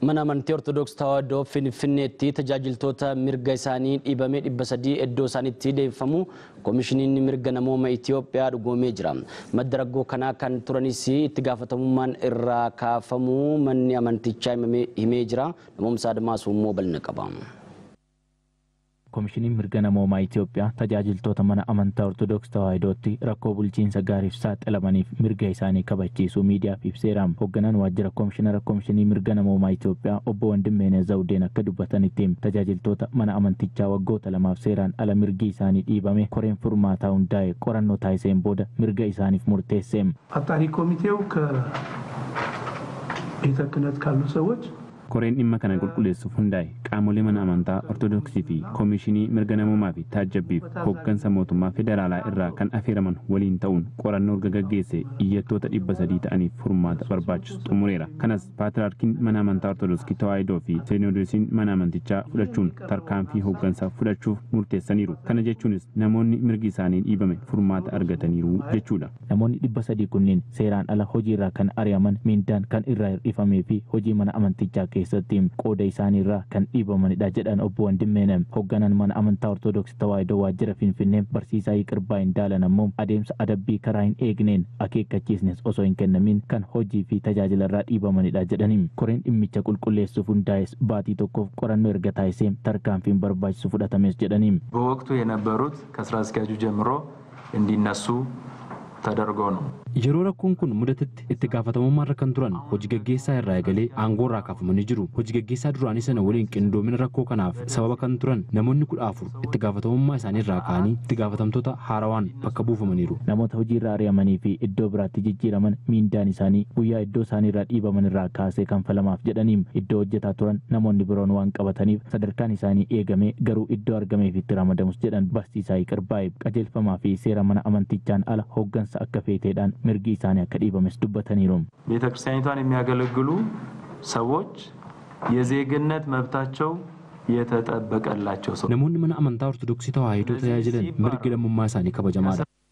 mana amantii ortodoksii tawaahidoo finfinneetti tajaajiltoota mirga isaanii dhiibamee dhibba sadii iddoo isaaniitti deebifamu koomishiniin mirga namooma Itoophiyaa dhugoomee jira. Madda rakkoo kanaa kan turanis itti gaafatamummaan irraa kaafamuu manni amantichaa himee jira. Namoomsa Admaasuu immoo bal'ina qaba. koomishiniin mirga namoomaa Itoophiyaa tajaajiltoota mana amantaa Ortodoksii Tawaahidootti rakkoo bulchiinsa gaariif saaxilamaniif mirga isaanii kabachiisuu miidiyaaf ibseera. Hoogganaan waajjira koomishinara koomishinii mirga namoomaa Itoophiyaa obbo Wandimeenee Zawudeen akka dubbatanitti tajaajiltoota mana amantichaa waggoota lamaaf seeraan ala mirgi isaanii dhiibame koreen furmaataa hundaa'e qorannoo taasiseen booda mirga isaaniif murteesse. አጣሪ ኮሚቴው ከቤተ ክህነት ካሉ ሰዎች koreen dhimma kana qulqulleessuuf hundaa'e qaamolee mana amantaa ortodoksii fi koomishinii mirga namoomaa fi taajjabbiif hooggansa mootummaa federaalaa irraa kan affeeraman waliin ta'uun qorannoo erga gaggeesse iyyattoota dhibba sadii ta'aniif furmaata barbaachisu xumureera kanas paatriyaarkiin mana amantaa ortodoksii tawaahidoo fi seenoodosiin mana amantichaa fudhachuun tarkaanfii hooggansaa fudhachuuf murteessaniiru kana jechuunis namoonni mirgi isaanii dhiibame furmaata argataniiru jechuudha. Namoonni dhibba sadii kunneen seeraan ala hojiirraa kan ari'aman miindaan kan irraa hir'ifamee fi hojii mana amantichaa keessatti qooda isaaniirraa kan dhiibamanidha jedhan obbo Wandimmeene hoogganaan mana amantaa ortodoksii tawaahidoo waajjira finfinnee barsiisaa Yiqirbaa Indaalan ammoo adeemsa adabbii karaa hin eegneen akeekkachiisnes osoo hin kennamin kan hojii fi tajaajilarraa dhiibamanidha jedhanii koreen dhimmicha qulqulleessuuf hundaa'es baatii tokkoof qorannoo erga taasisee tarkaanfiin barbaachisu fudhatames jedhanii በወቅቱ የነበሩት ከስራ አስኪያጁ ጀምሮ እንዲነሱ ተደርጎ ነው። Yeroo rakkoon kun mudatetti itti gaafatamummaarra kan turan hojii gaggeessaa irraa eegalee aangoo irraa kaafamanii jiru. Hojii gaggeessaa duraanii sana waliin qindoomina rakkoo kanaaf sababa kan turan namoonni kudha afur itti gaafatamummaa isaanii irraa ka'anii itti gaafatamtoota haarawaan bakka buufamaniiru. Namoota hojii irraa ari'amanii fi iddoo biraatti jijjiiraman miindaan isaanii guyyaa iddoo isaanii irraa dhiibaman irraa kaasee kanfalamaaf jedhaniim iddoo hojjetaa turan namoonni biroon waan qabataniif sadarkaan isaanii eegamee garuu iddoo argameef itti ramadamus jedhan barsiisaa Yiqirbaa'e qajeelfamaa fi seera mana amantichaan ala hooggansa akka feeteedhaan mirgi isaanii akka dhiibames dubbataniiru. ቤተ ክርስቲያኒቷን የሚያገለግሉ ሰዎች የዜግነት መብታቸው የተጠበቀላቸው ሰው Namoonni mana amantaa ortodoksii tawaahidoo tajaajilan mirgi lammummaa isaanii kabajamaadha.